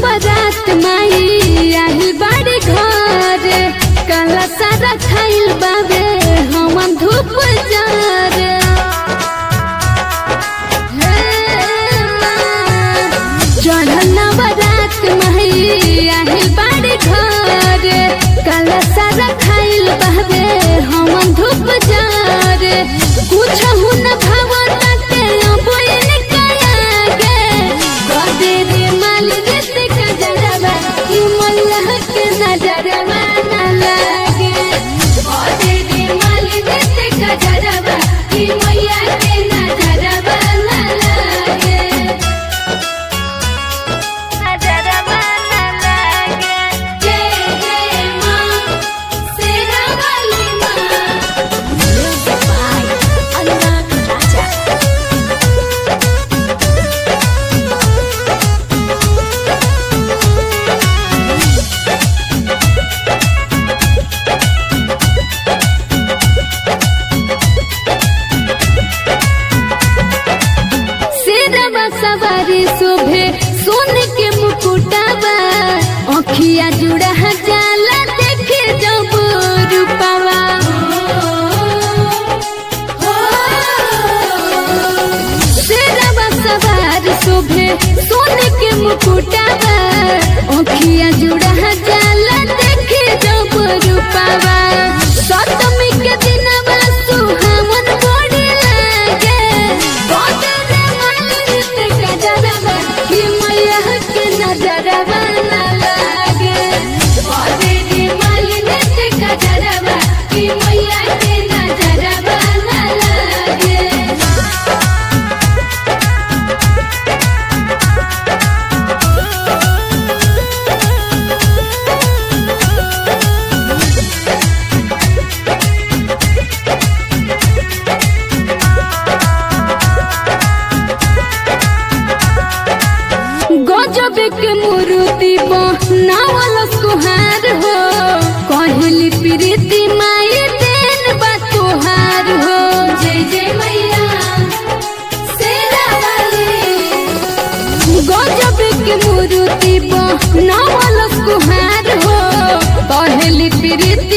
नवरात माई आही बाड़ी घर काला सारा खाइल बाबे हम धूप जार चढ़ल नवरात माई आही बाड़ी घर काला सारा खाइल बाबे हम धूप जार कुछ हुन भावना के अबोइन कयागे कदे रे माल रित का जरबा कि मल्लाह के नजरबा न लागे कदे रे माल रित का जरबा कि मैया के नजरबा न लागे नजरबा न लागे जय जय मां सेरा वाली मां Music by Anak Raja. शेरवा सवारी शोभे सोन के मुकुटावा अखिया जुड़ा जाला देखे जब रूपावा शेरवा सवार शोभे सोन के मुकुटावा अखिया जुड़ा जाला देखे जब रूपावा सप्तमी के दिनवा सुहावन बड़ी लागे बदरे मालित का जरबा कि मैया के नजरबा न लागे बदरे मालित का जरबा कि मैया के नजरबा न लागे गजब के मूर्ति बनावल सुहार हो कहली प्रीति माई देन बा तुहार हो जय जय मैया शेरा वाली गजब के मूर्ति बनावल सुहार हो कहली प्रीति